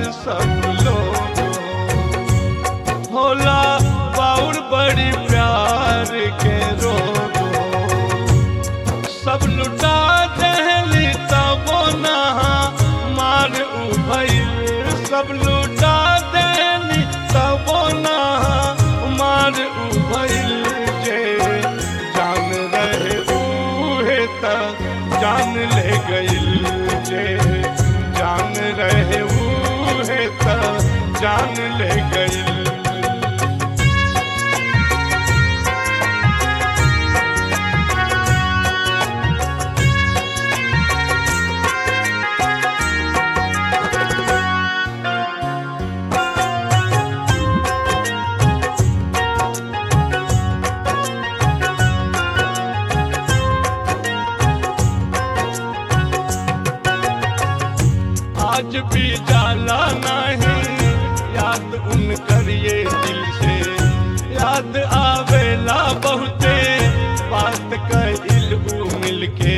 सब लोग होला बाउर बड़ी प्यार के रोग सब लुटा दहली तबो नहा मार उभैल सब लुटा दहली तबो नहा मार उभैल जे जान रहे उहे त जान ले गइल जे जान रहे उहे त जान ले गइल आज भी जाला नहीं याद उन करिए दिल से याद आवेला बहुते बात कइल उ मिलके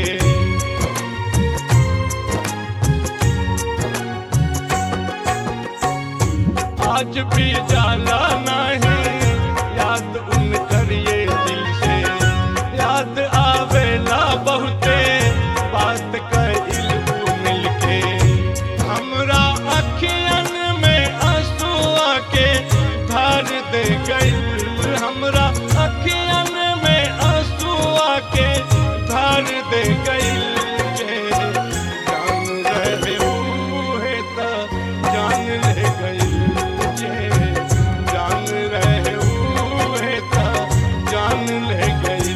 आज भी जाला नहीं याद उन करिए दिल से याद आवेला बहुते बात कइल उ मिलके हमरा अखियन में आंसुआ के धार दे गइल हमरा अखियन में आंसुआ के धार दे गइल जे जान रहे उहे त जान ले गइल जे जान रहे उहे त जान ले गइल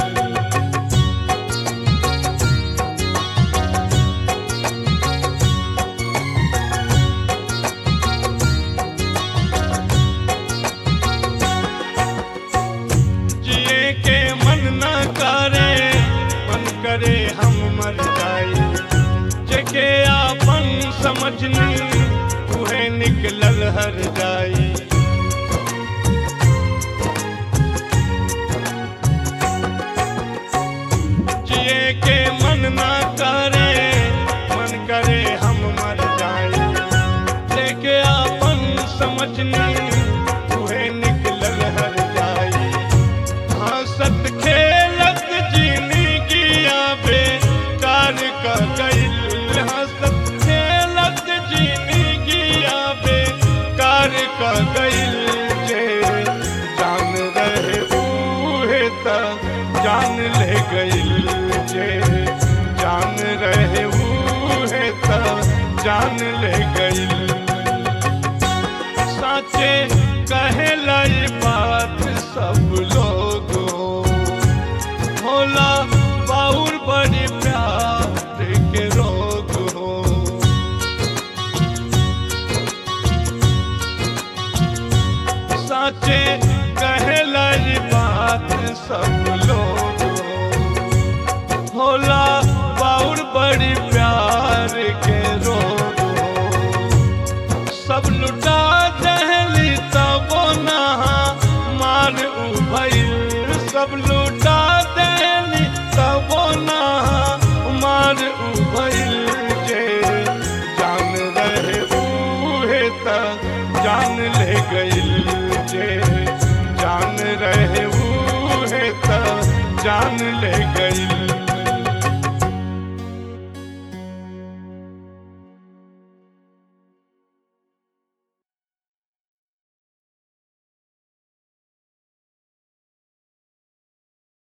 जिए के मन न करे मन करे हम मर जाए जके आपन समझनी उहे निकलल हर जाई जिए के मन न करे मन करे हम मर जाए लेके आपन समझनी उहे निकलल हर जाई हंसत खेलत जीनी गिया बेकार का गइल हंसत खेलत जीनी गिया बेकार का गइल जे जान रहे उहे त जान ले गइल जे जान रहे उहे त जान ले गइल साचे कहेला ये बात सब लोग होला बाउर बड़ी प्यार के रोग हो साचे कहेला ये बात सब लोग होला बाउर बड़ी प्यार के रोग हो सब लुटा